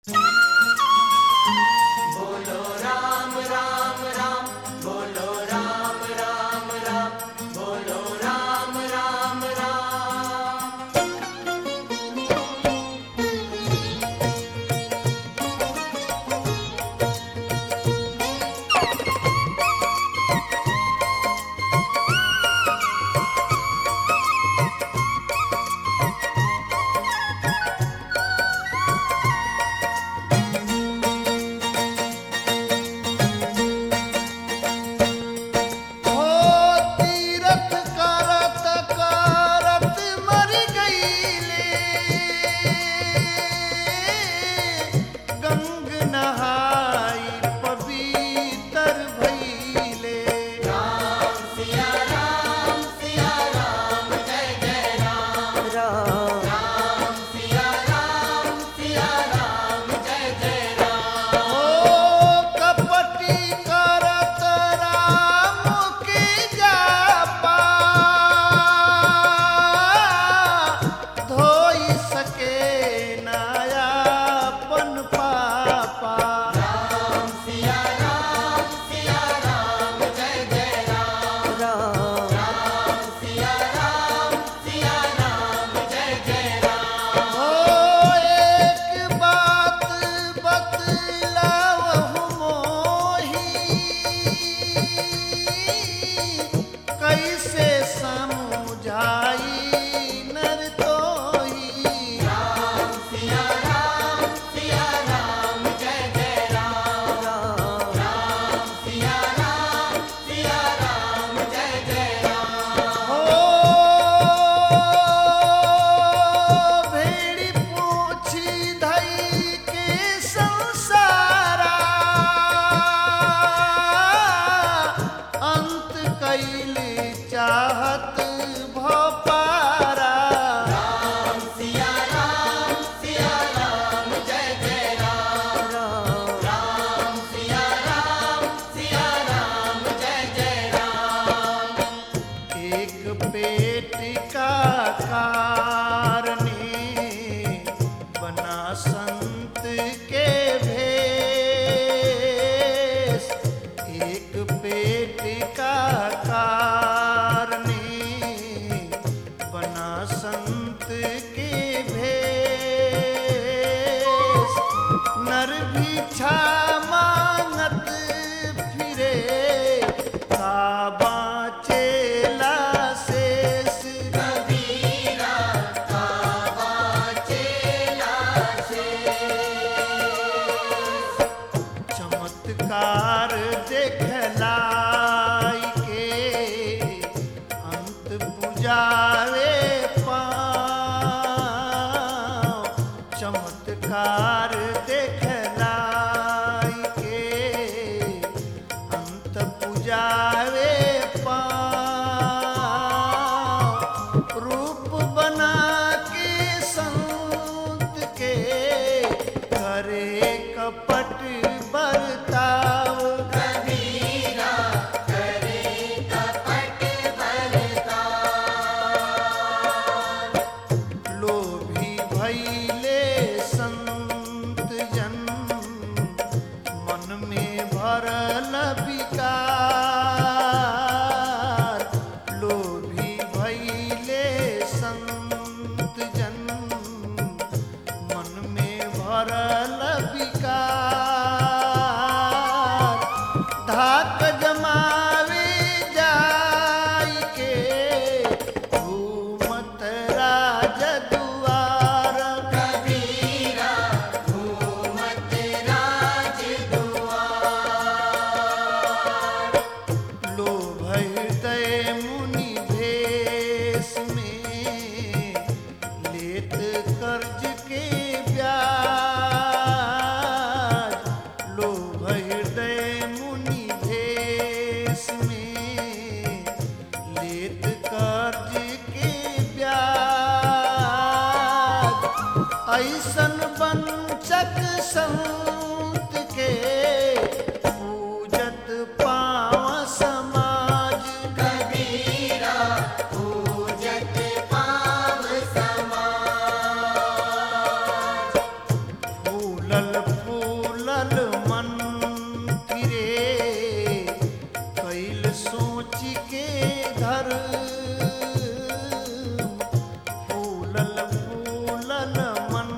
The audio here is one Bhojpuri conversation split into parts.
संत के भेष एक पेट का कारणी बना संत के भेष नर भिक्षा मांगत फिरे काबा चेला शेष चमत्कार देखलाई के अंत बुझावे पाँव चमत्कार देखलाई के अंत बुझावे पाँव रूप बना के संत के करे कपट बरताव लोभी भैले संत जन मन में भरल विकार लोभी भैले संत जन मन में भरल विकार धाक जमावे जाई के घूमत राज दुआर लोभ हृदय मुनि भेष में लेत कर्ज के ब्याज फूलल फूलल मन फिरे कैल सोच के धर फूलल फूलल मन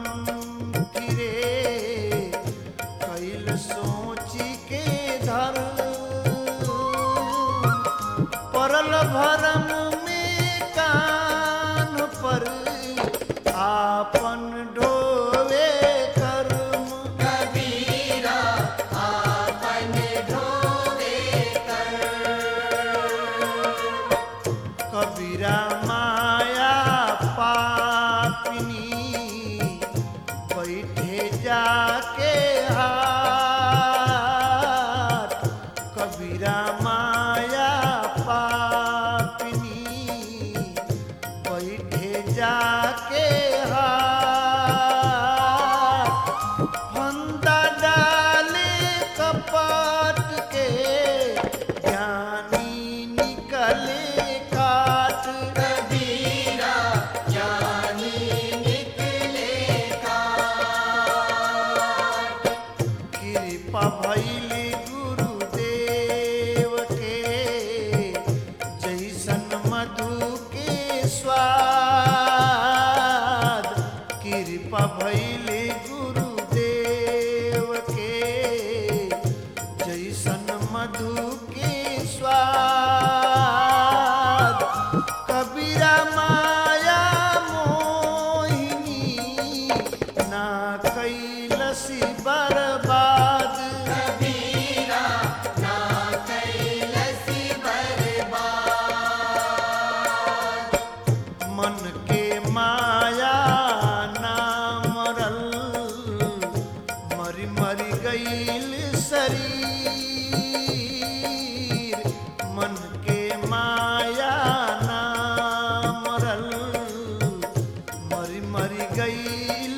फिरे कैल सोच के धर परल भरम में कान पर आपन ढोवे कर्म कबीरा आपन ढोवे कबीरा माया पापिनी बैठे जाके हाथ कबीरा माया पापिनी बैठे जाके हाथ फंदा डाले कपट के ज्ञानी निकले काट कबीरा ज्ञानी निकले काट कृपा भैली गुरुदेव के जैसन मधु के स्वाद कृपा भैली गुरुदेव के जैसन मधु के स्वाद कबीरा माया मोहिनी ना कैलसी बर्बाद कबीरा ना कैलसी बर्बाद मन के माया ना मरल मरी मरी गईल शरीर मन के माया ना मरल मरी मरी गईल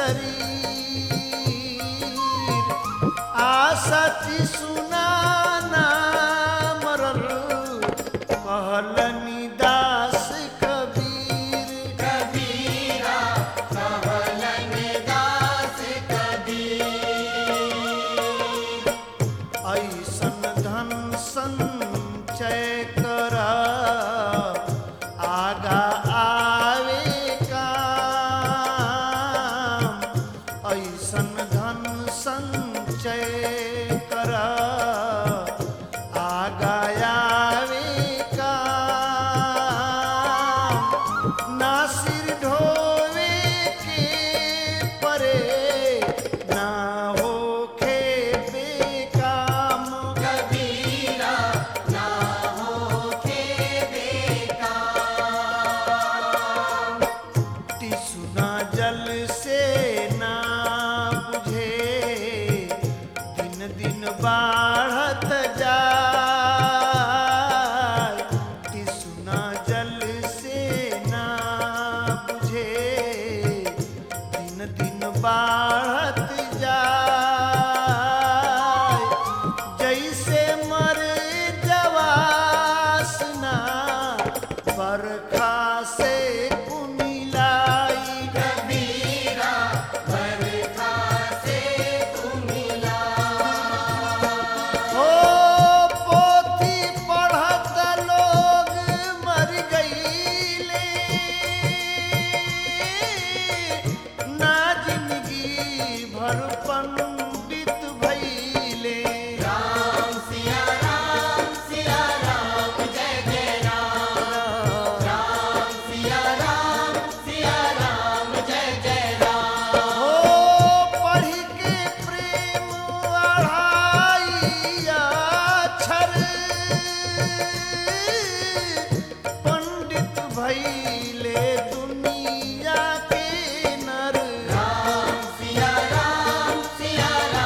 शरीर आसति सुनाना मरल कहलनि दास कबीर कबीरा कहलन दास कबीर ऐसन धन संचय कर आगा आवे काम ऐसन धन संचय कर आगा आवे काम ना सिर ढोवे के परे ना होखे बेकाम कबीरा ना होके बेकार टिसुना जल से ना बुझे दिन दिन बाढ़त जाय टिसुना जल से ना बुझे दिन दिन बाढ़त जाय जैसे मर जवासना बरखा से कुमिलाई कबीरा बरखा से कुमिला हो पोथी पढ़त लोग मर गईले ना जिंदगी भर पंडित भइले राम सिया राम सिया राम जय जय राम राम सिया राम सिया राम जय जय राम हो पढ़ के प्रेम अढ़ाइया अक्षर पंडित भइले दुनिया के नर राम सिया राम सिया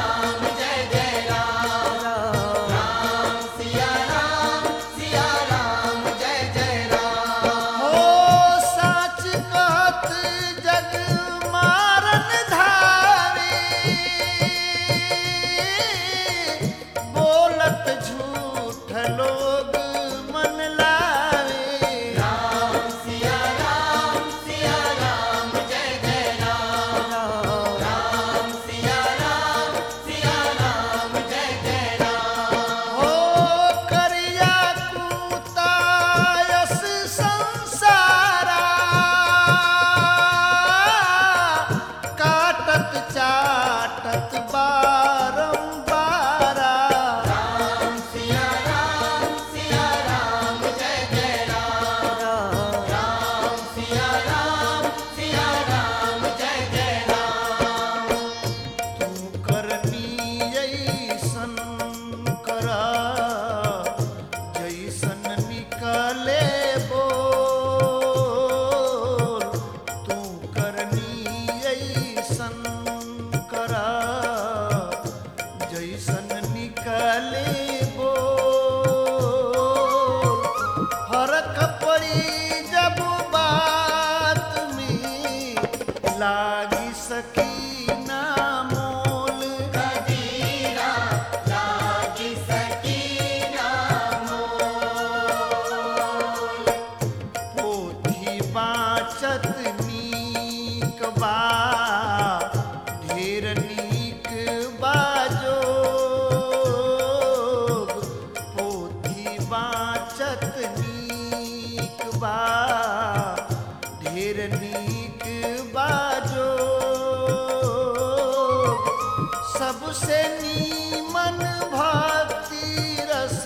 सबसे नीमन भक्ति रस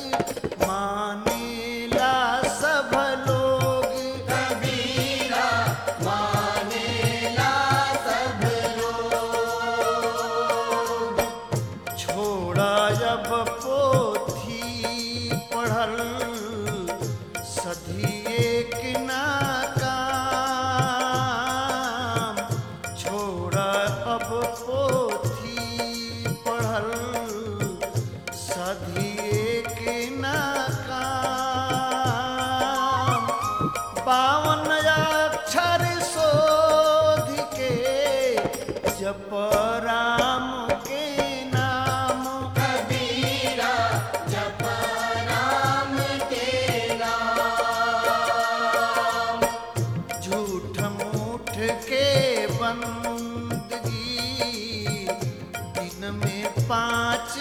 मानेला सब लोग कबीरा मानेला सब लोग छोड़ा जब पोथी पढ़ल सधी एक ना काम छोड़ा अब पोथी पढ़ल सधी एक ना काम पावन अक्षर शोध के जप राम के नाम कबीरा जप राम के नाम झूठ मूठ के बंदगी दिन में पाँच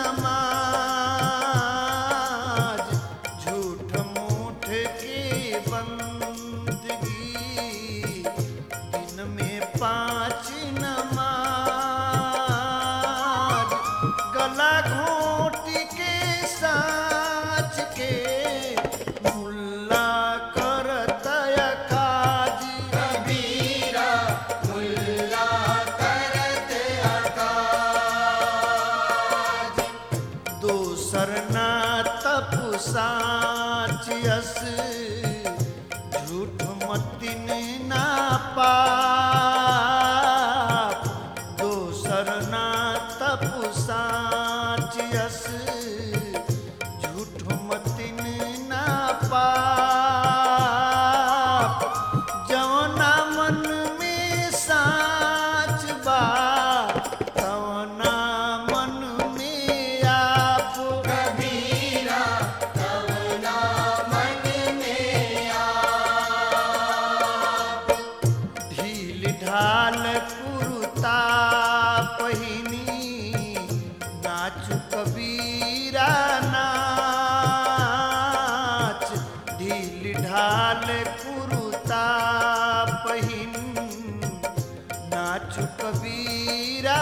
नमाज झूठ मूठ के बंदगी दिन में पाँच नमाज गला घोट के साच के मुल्ला करत काज कबीरा मुल्ला करत अकाज दोसर ना तप साच यस झूठ मतिन ना पाप दोसर ना तप साच यस झूठ मतिन ना पाप जवना मन में साच बा तवना मन में आप कबीरा तवना मन में आप ढील ढाल कुरुता पहिनी नाचु कबीरा नाच ढील ढाल कुरुता पहिन नाचु कबीरा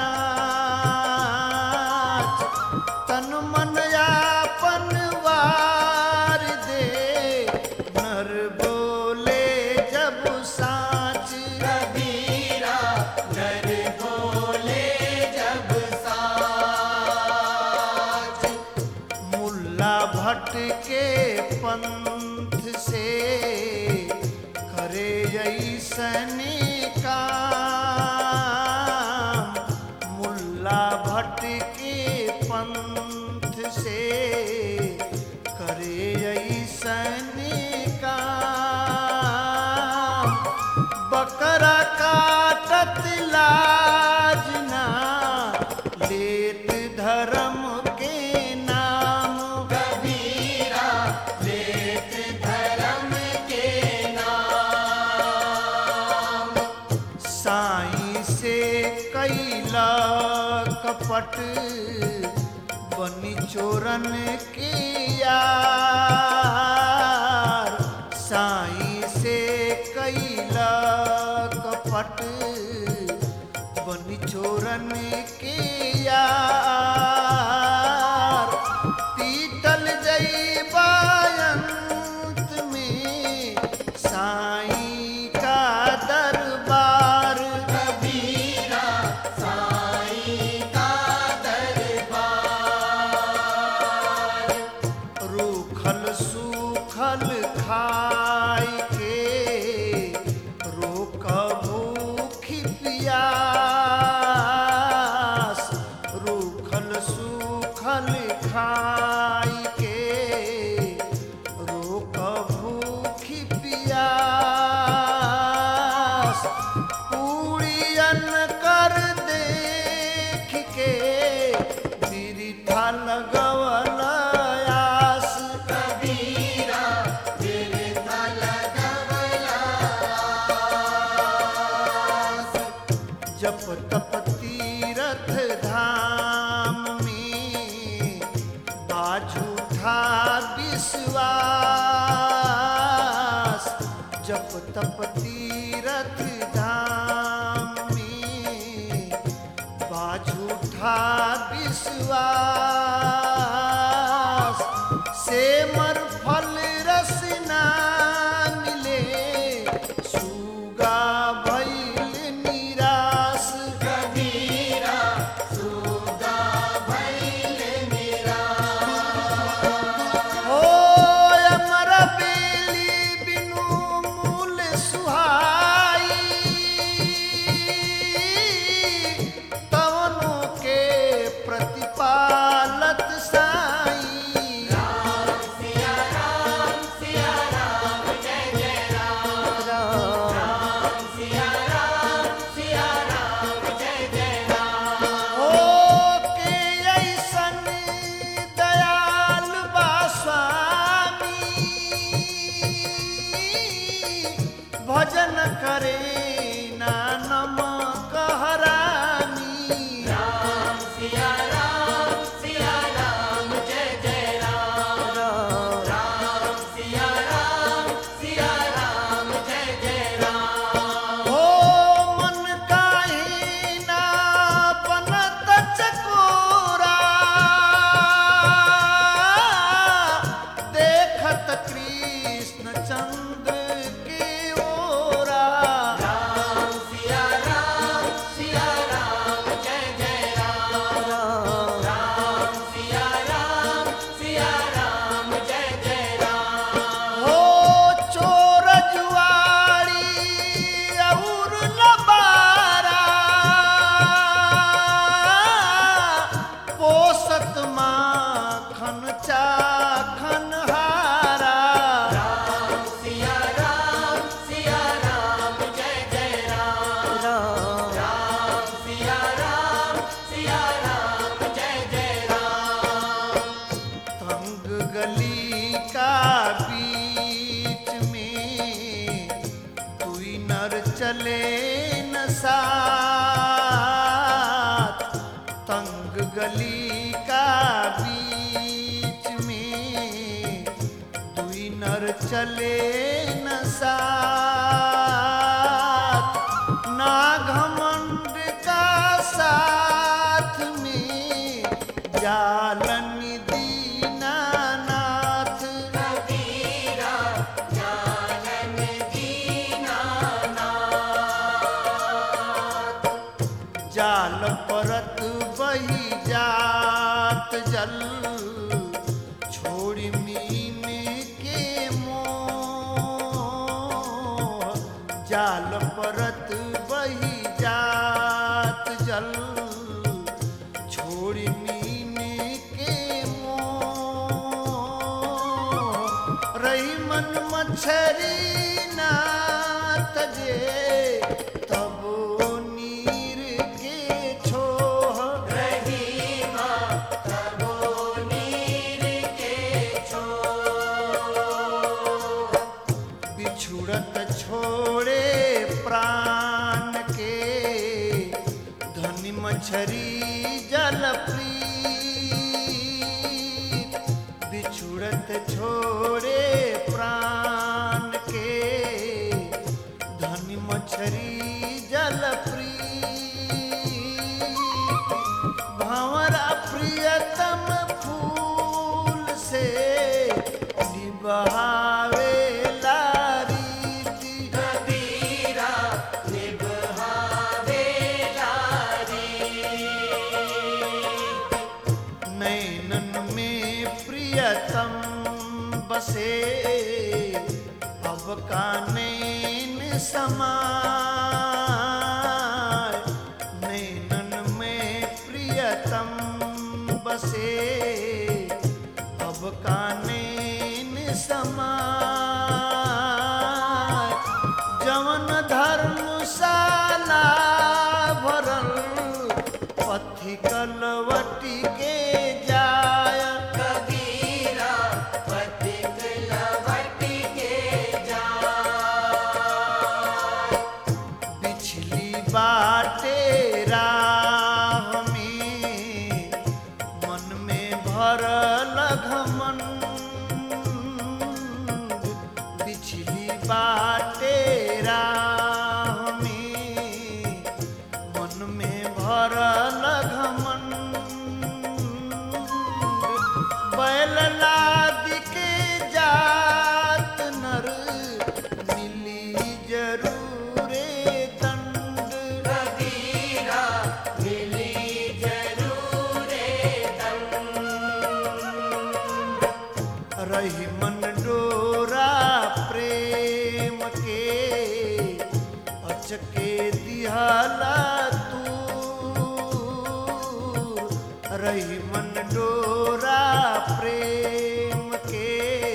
नाच तन मन यापन वार दे नर बोले जब साच कबीरा नर बोले जब साच मुल्ला भट्ट के पंथ से करे ऐसन काम मुल्ला भट्ट के पंथ से करे ऐसन काम बकरा काटत लाज ना लेत धर्म के नाम कबीरा लेत धर्म के नाम साई से कैला कपट बनी चोरन के यार साई से कैला कपट बनी चोरन के यार पीतल जैबायंत में साई का दरबार कबीरा साईं का दरबार रूखल सूखल खाय के रोक भूखी पियास रूखल सूखल खाय के रोक भूखी पियास पूड़ियन कर देख के बिरिथा लगवल आस कबीरा दिल था लगवलास जप तप तीरथ धाम में बाझूठा विश्वास जप तप तीरथ धाम में बाझूठा था विश्वास से मर फल रस ना मिले सुगा भइल निराश कबीरा सुगा भइल ओ अमर बेली बिनु मूल सुहाई तवनु के प्रतिपालत साई सिया राम सिया राम जय जय राम राम सिया राम सिया राम जय जय राम ओ के ऐसन दयाल बा स्वामी भजन करे ना नमक हरामी राम सिया राम सिया राम जय जय राम राम सिया राम सिया राम जय जय राम ओ मन काहे ना बनत चकोरा देखत कृष्ण चंद्र के ओरा राम सिया राम सिया राम जय जय राम राम सिया राम सिया राम जय जय राम हो चोर जुआरी और लबारा पोसत माखन चाखन हारा राम सिया राम सिया राम जय जय राम राम सिया राम सिया राम जय जय राम तंग गली का बीच में दुई नर चले न साथ तंग गली का बीच में दुई नर चले न साथ ना घमंड का साथ में जालन दीनानाथ कबीरा जानन दीना जाल परत बही जात जल छोड़ी मीन के मोह जाल परत बही जात जल छोड़ी मीन के मोह रही मन मछरी ना तजे तब नीर के छोह रहीमा तबो नीर के छो बिछुड़त छोड़े प्राण के धनी मछरी जल प्रीत बिछुड़त छोड़े प्राण के धनी मछरी जल प्रीत भंवरा प्रियतम फूल से निबहावे रीति कबीरा निभावे लारी नैनन में प्रियतम बसे अब का नैन समाय नैनन में प्रियतम बसे अब का नैन समाय जवन धर्मशाला भरल पथि कलवटी के जाय कबीरा पथिक लवटी के जा बिछली बाटे राह में मन में भरल घमन बिछली बाटे राह में मन में भरल घमन रही मन डोरा प्रेम के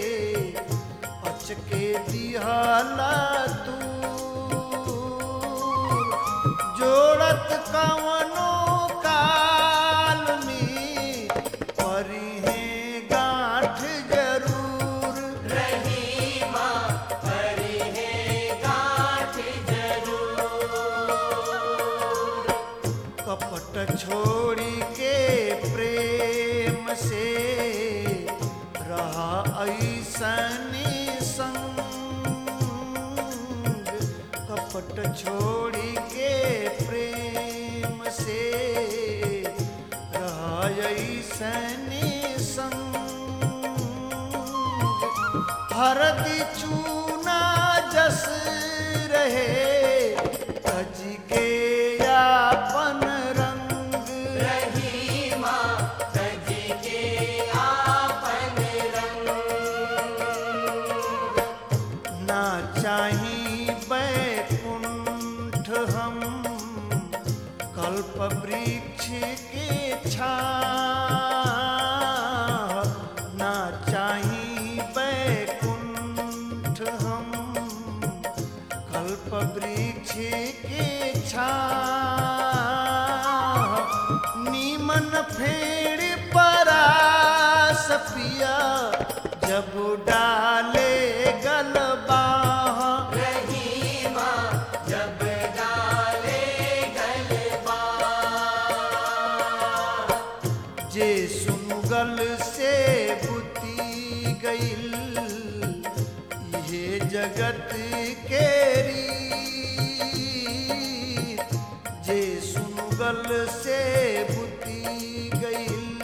अचके दिहला तू जोड़त कवनो काल में परी है गांठ जरूर रहीमा परी है गांठ जरूर कपट छोड़ी के प्रेम से रहा ऐसनी संग कपट छोड़ी के प्रेम से रहा ऐसनी संग हरदी चूना जस रहे तज के यापन रंग रहीमा तज के आपन रंग ना चाही बैकुंठ हम कल्प वृक्ष के छा ना चाही बैकुंठ हम कल्प वृक्ष के छा नीमन फेड़ परास पिया जब डाले गलबा रहीमा जब डाले गलबा जे सुनगल से बुती गईल ये जगत के रीत जे सुनगल से बुती गईल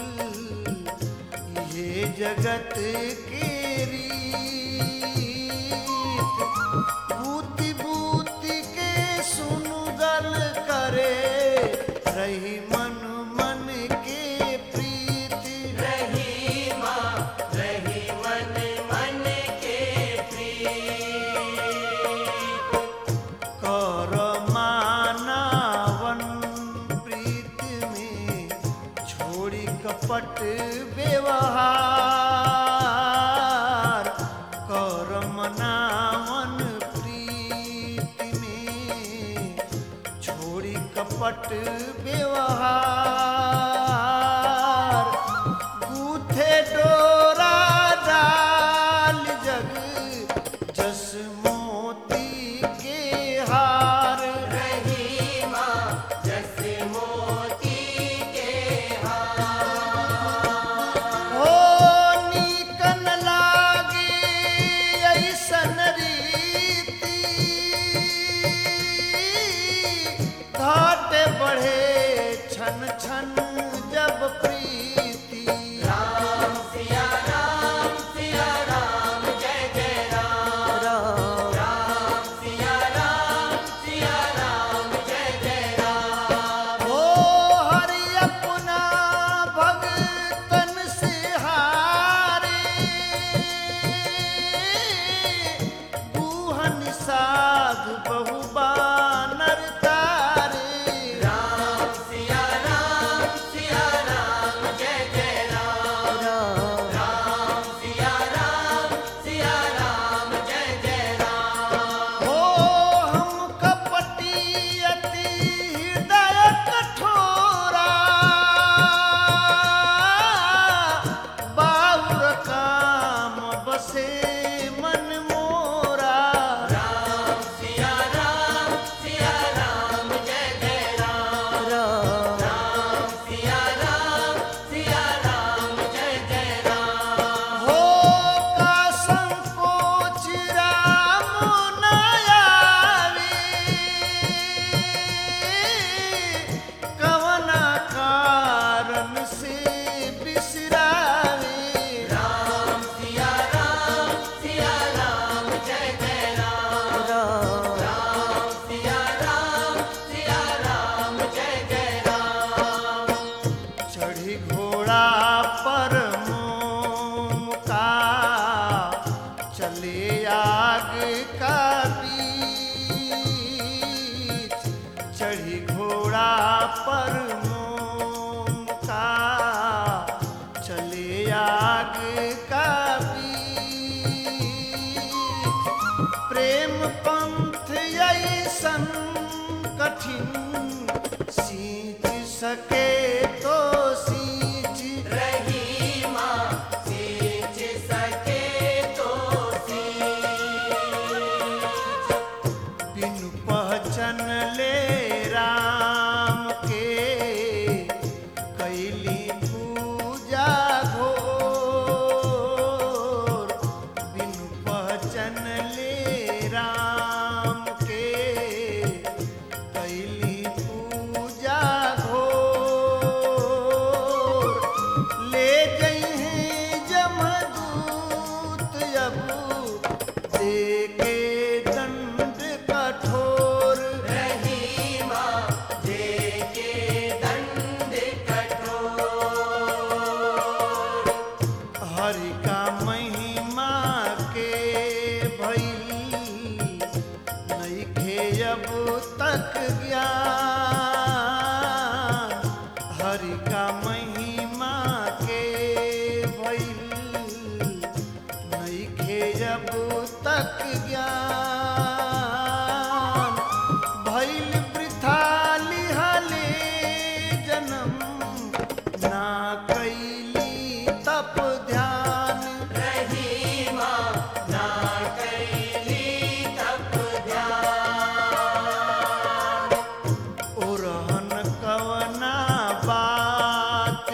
ये जगत के रीत बूती बूती के सुनगल करे रही मन मन के प्रीति रहीमा रही मन मन के प्रीत कर मानवन प्रीत में छोड़ी कपट व्यवहार कर मनावन प्रीत में छोड़ी कपट व्यवहार गूथे डोरा डाल जग जस मोती के हार रहीमा जस मोती के हार हो नीकन लागे ऐसन रीति घाट बढ़े छन छन जब प्रीति राम सिया राम सिया राम जय जय राम राम सिया राम सिया राम जय जय राम हो हरि अपना भगतन से हारे बूहन साध बहु बानर तारे राम सिया राम सिया राम जय जय राम राम सिया राम सिया राम जय जय राम हो हम कपटी अति हृदय कठोरा बाहुर काम बसे मन मोरा राम सिया राम सिया राम जय जय राम राम सिया राम सिया राम जय जय राम हो का संकोच राम न आवे कवना कारण से बिसरावे राम सिया राम सिया राम जय जय राम राम सिया राम सिया राम जय जय राम चढ़ी घोड़ा पर मोम का चले आग का बीच चढ़ी घोड़ा पर मोम का सके तो सींच रही माँ सींच सके तो सींच बिनु पहचन ले राम के कैली पूजा घोर बिनु पहचन ले राम के कैली पूजा घोर ले जइहे जमदूत अबू देके दंड कठोर रही माँ देके दंड कठोर हरि का महिमा के भइल नइखे अब तक ज्ञान हरि का महिमा के भइल नइखे अब तक ज्ञान भइल वृथा लिहले जन्म ना कैली तप ध्यान रही माँ ना कैली तप ध्यान ओरहन कवना बात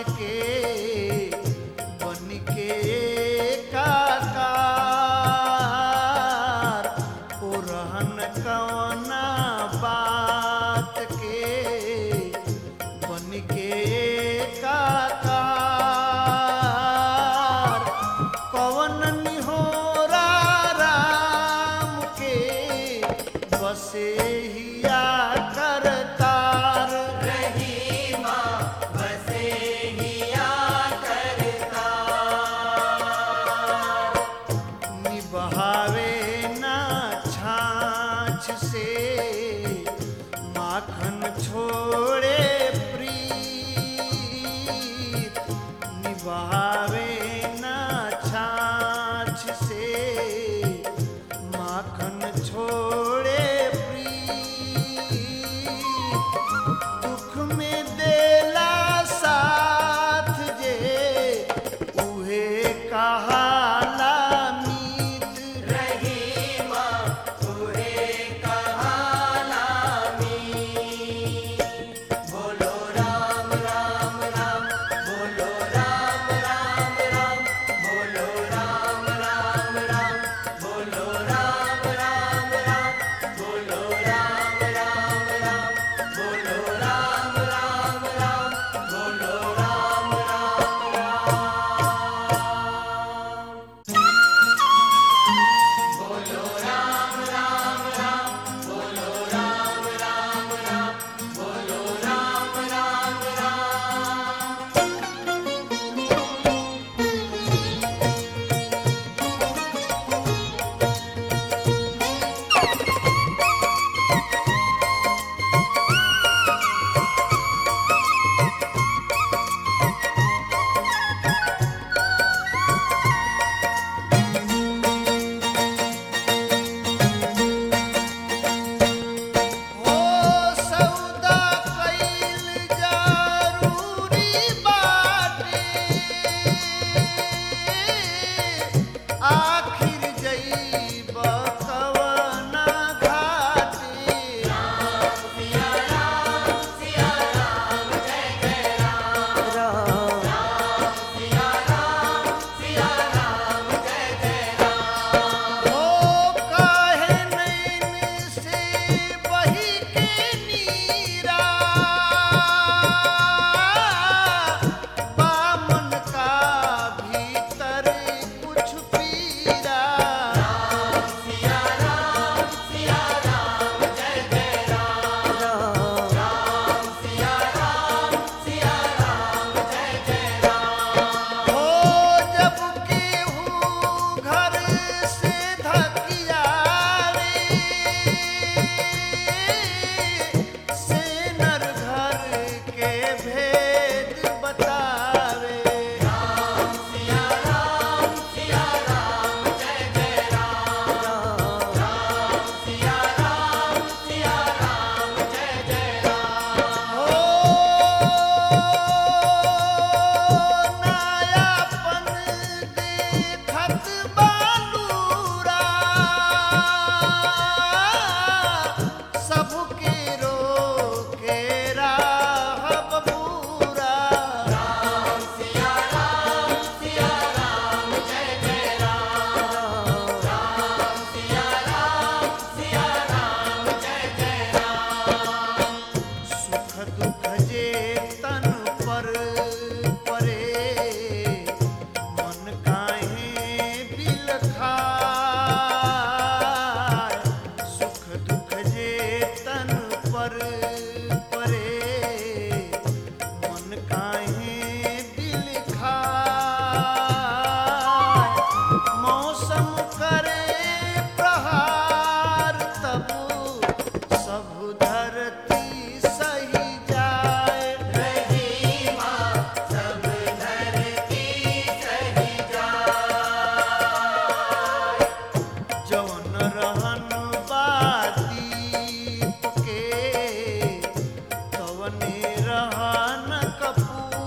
काहे दिल खाए मौसम करे प्रहार तब सब धरती सही जाए रहीमा सब धरती सही जाए जौन रहन बादीप के तवने रहन कपूर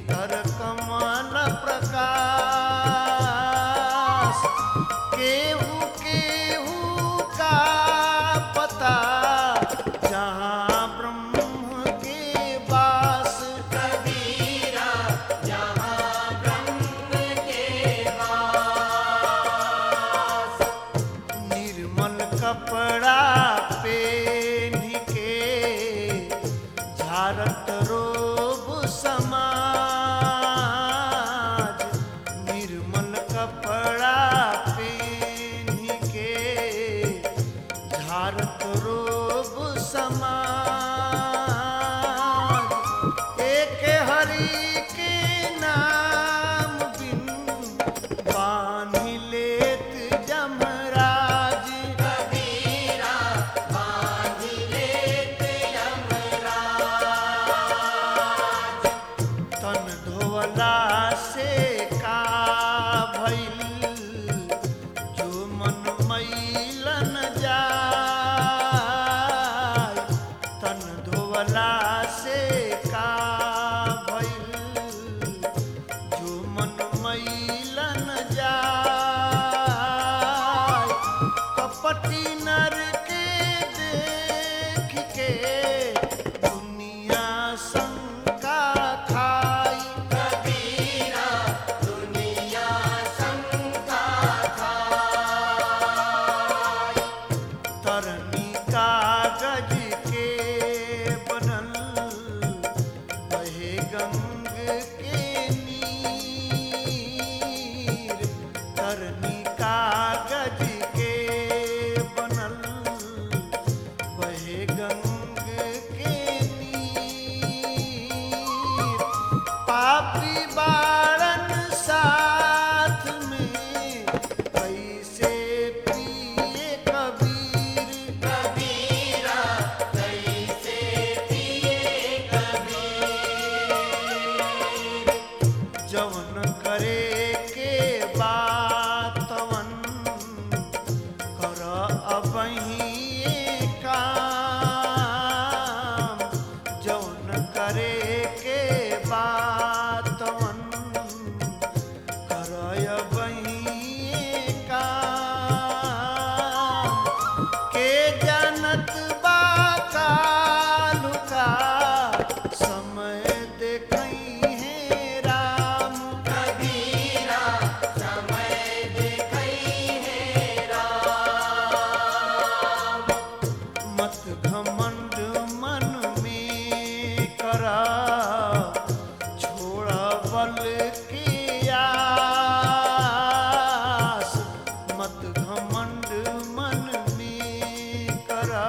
भीतर कमल प्रकाश केहू केहू का पता जहाँ ब्रह्म के वास कबीरा जहाँ ब्रह्म के वास निर्मल कपड़ा पेन के झारत रोब समाज निर्मल कपड़ा पेन के झारत रोब समाज एक हरि के नाम बिन बान्हि लेत जमराज कबीरा बांध लेत यमराज तन धोवला से का भइल जो मन मैलन जाय तन धोवला से का भइल जो मन मैलन जाय कपटी नर के देख के दुनिया शंका खाई कबीरा दुनिया शंका खाई तरनी कागज के बनल बहे गंग के नीर तरनी कागज के बनल बहे गंग के नीर पापी बारन साथ में कैसे पिए कबीर कबीरा कैसे पिए कबीर जवन करे के बातवन कर अबही काम जवन करे के बातवन कर अबही काम के जनत बा कालु का समय देखई है राम कबीरा समय देखई है राम मत घमंड मन में करा छोड़ा बल की आस मत घमंड मन में करा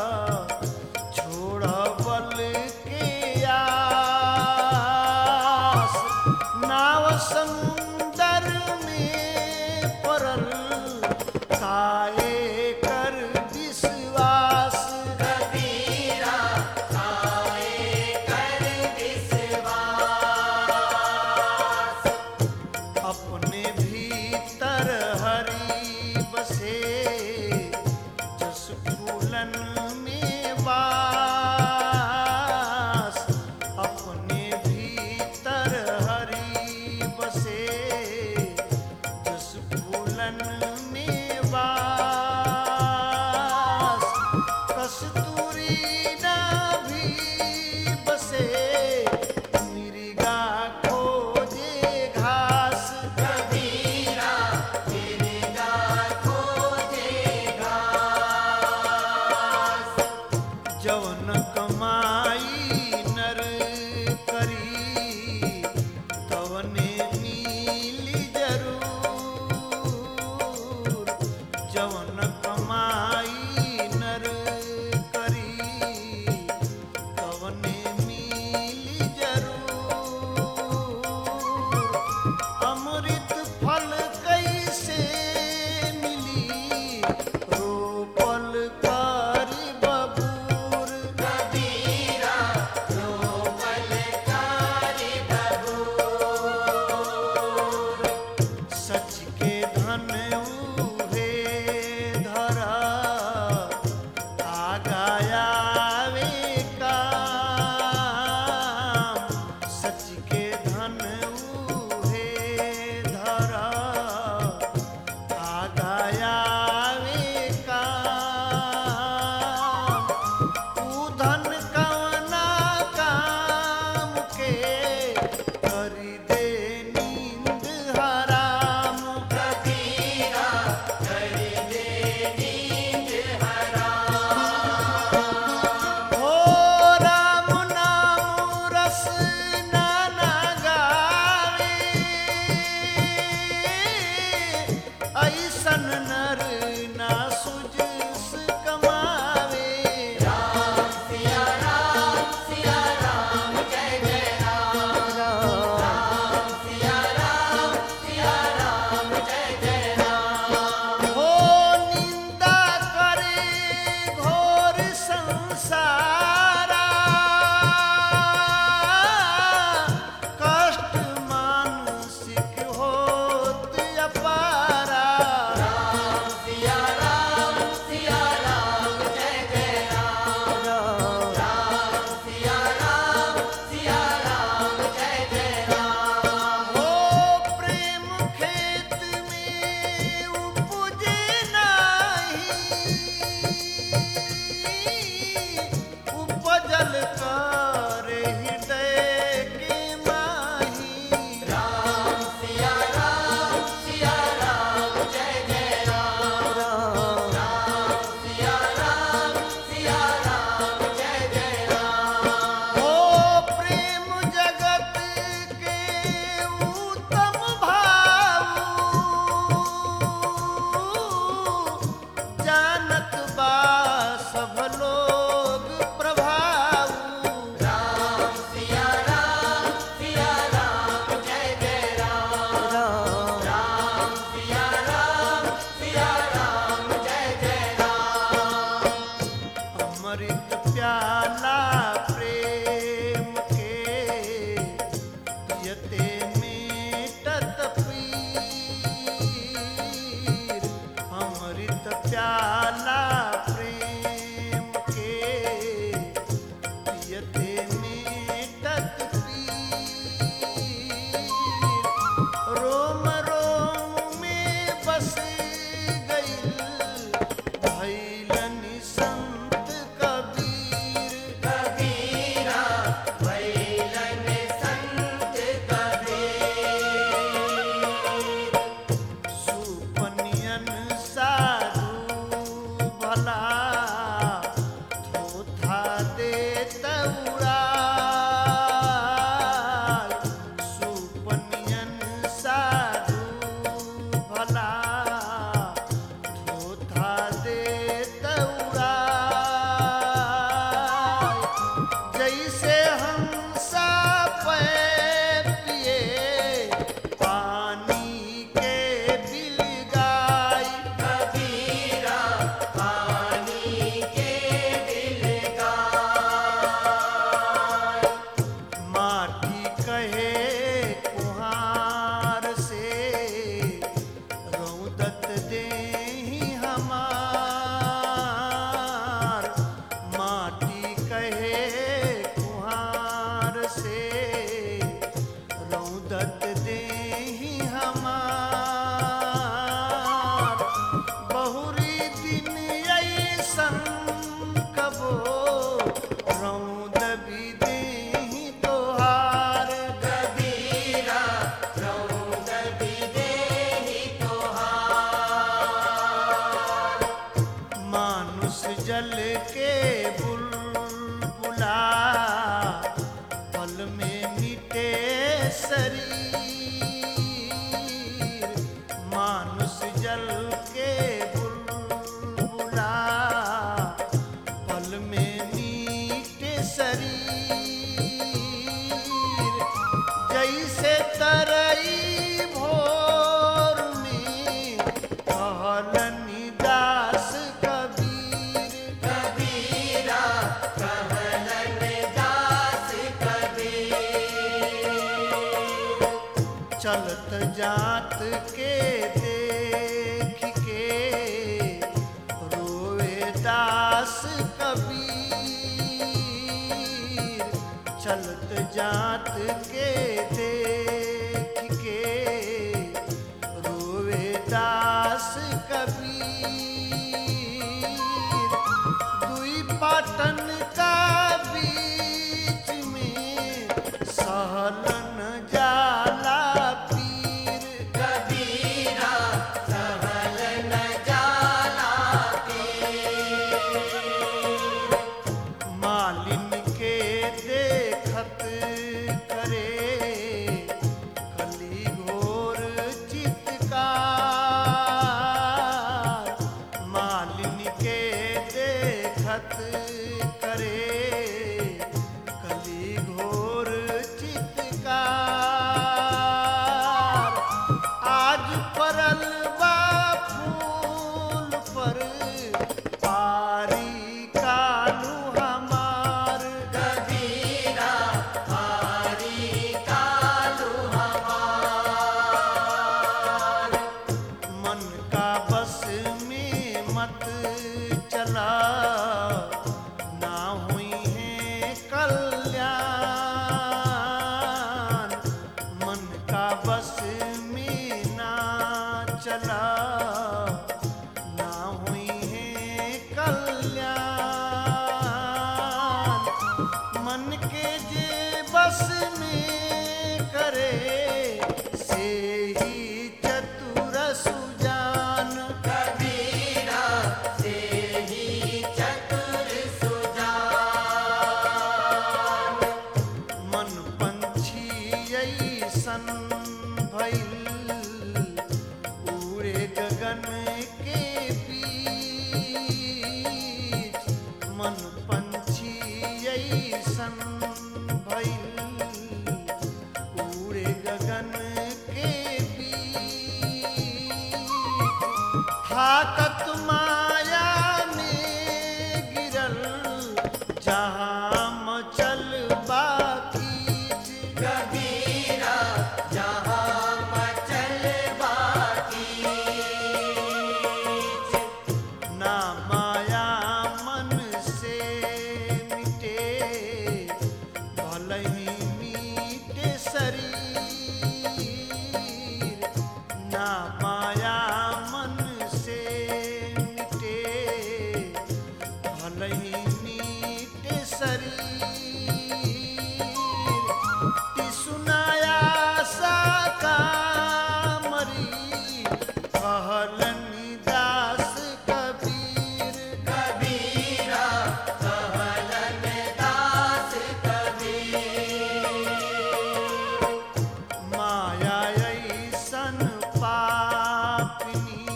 छोड़ा बल की आस नाव समुंदर में परल काए कर विश्वास कबीरा आए कर विश्वास अपने भीतर हरि बसे जस फूलन में वास अपने भीतर हरि बसे हन उहे धरा आगायावे काम ऊ धन कवना काम के करी दे नींद हराम कबीरा कर दे नींद हो राम नाम रस नाना गावे ऐसन नर ना सुजस कमावे सिया राम सिया राम जय जय राम सिया राम सिया राम जय जय राम हो निंदा करे घोर संसारा कष्ट मानसिक होत अपारा सिया राम सिया राम जय जय राम सिया राम सिया राम जय जय राम हो प्रेम खेत में उपजे नाही उपजल कर हृदय के माही राम सिया राम सिया राम जय जय राम राम सिया राम सिया राम जय जय राम हो प्रेम जगत के उत्तम भाव जानत बा सब लोग प्रभाव राम सिया राम सिया राम जय जय राम राम सिया राम सिया राम जय जय राम अमृत प्याला प्रेम के पियते मेटत पीर अमृत प्याला प्रेम के पियते मेटत पीर रोम रोम में बस गईल भैलन संत कबीर कबीरा भैलन संत कबीर सुपनियन साधु भला थोथा दे तौराय सुपनियन साधु भला थोथा दे तौराय जैसे हंसा पे पिए पानी के बिल गाय कबीरा पानी के दिल गाय माटी कहे कुहार से रौदत दे हमार माटी कहे कुहार से रौदत दे हमार बहुरी दिन ऐसन कबो रौद भी दे तोहार कबीरा रौद भी देहि तोहार मानुष जल के बुलबुला पल में मिटे शरीर मानुष जल के बुलबुला पल में मिटे शरीर जैसे तरई भोर में कहलनि दास कबीर कबीरा कहलन दास कबीर चलत जात के देख के रोए दास कबीर चलत जात के देख उनका बस में ना चला ना हुई है कल्याण मन के जे बस में करे से ही चतुर सुजान कबीरा से ही चतुर सुजान मन पंछी ऐसन भइल उड़े गगन के बीच मन पंछी ऐसन भइल उड़े गगन के बीच थाकत माया में गिरल जहाँ मचल बाकी कबीरा जहाँ मचल बाकी ना माया मन से मिटे भले ही मीटे शरीर ना माया मन से मिटे भले ही मीटे शरीर सुनाया सा कामरी कहलनि दास कबीर कबीरा कहलन दास कबीर माया ऐसन पापिनी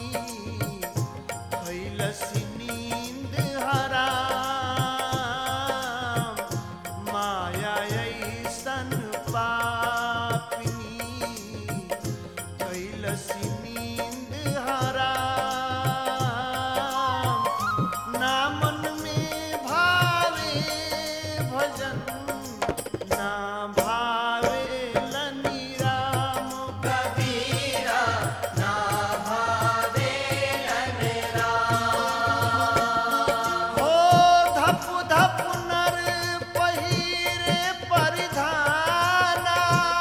कैलसी नींद हराम माया ऐसन पापिनी कैलसी नींद हराम ना मन में भावे भजन ना भावे लनि राम कबीरा ना भावे राम हो धप धप नर पहिरे परिधाना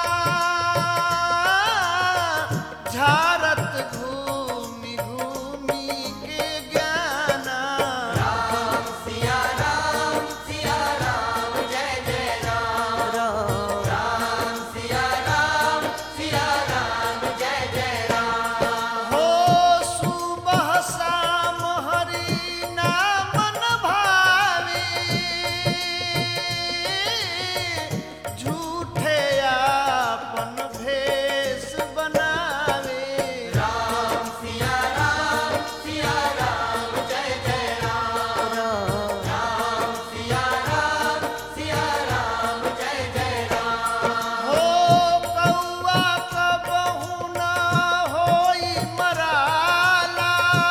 झारत घूमि घूमि के ज्ञाना राम सिया राम सिया राम जय जय राम राम सिया राम सिया राम जय जय राम हो सुबह शाम हरि नाम न भावे झूठे आपन भेष बनावे राम सिया राम सिया राम जय जय राम राम सिया राम सिया राम जय जय राम हो कौआ कबहु न होई मराला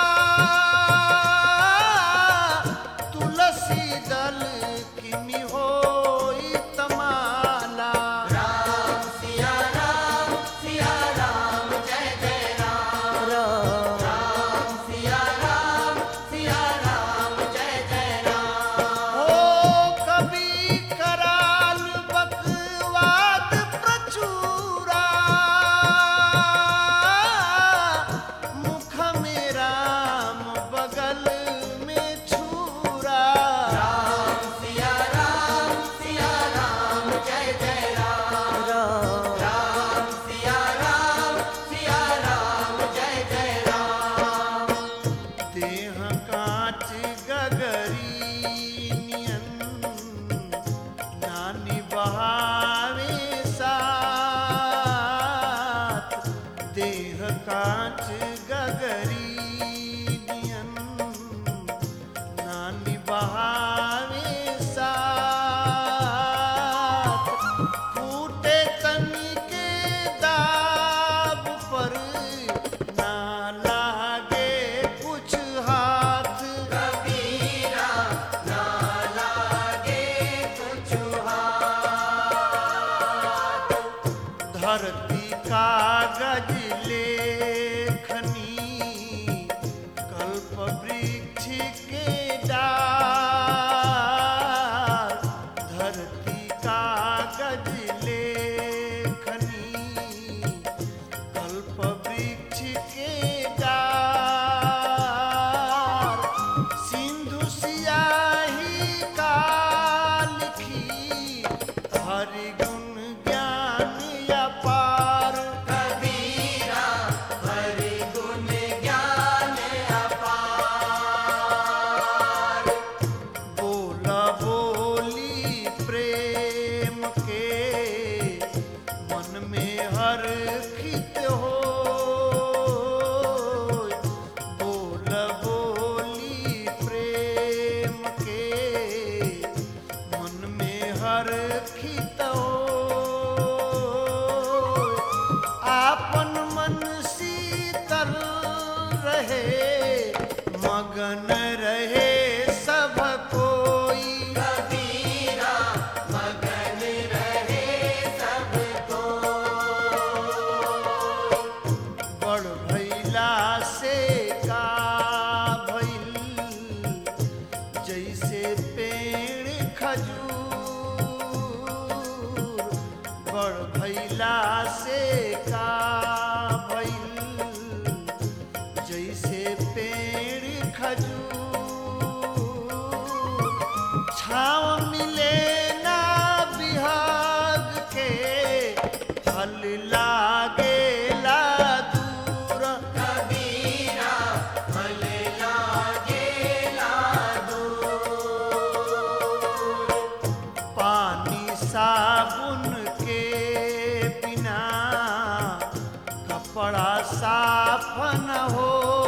तुलसी दल किमि होई तमाला राम सिया राम सिया राम जय जय राम राम सिया राम सिया राम जय जय राम हो कभी कराल बकवाद प्रचुरा मुख में राम बगल में छुरा राम सिया राम सिया राम जय जय राम राम सिया राम सिया राम जय जय राम देह कांच गगरी नियन नानी बहावे साथ देह कांच गगरी नियन नानी बहावे साथ फूटे तनी के दाब पर ना लागे कुछ हाथ कबीरा ना लागे कुछ हाथ धरती कागज लेखनी कल्प वृक्ष के डाल धरती कागज लेखनी हर खित हो बोल बोली प्रेम के मन में हर खित हो आपन मन शीतल रहे मगन रहे सब कोई कबीरा मगन रहे सबको बड़ भैला से का भइल जैसे पेड़ खजूर बड़ भैला से का भइल जैसे पेड़ खजूर छाँव मिले ना बिहाग के फल लागेला दूर कबीरा फल लागेला पानी साबुन के बिना कपड़ा साफ न हो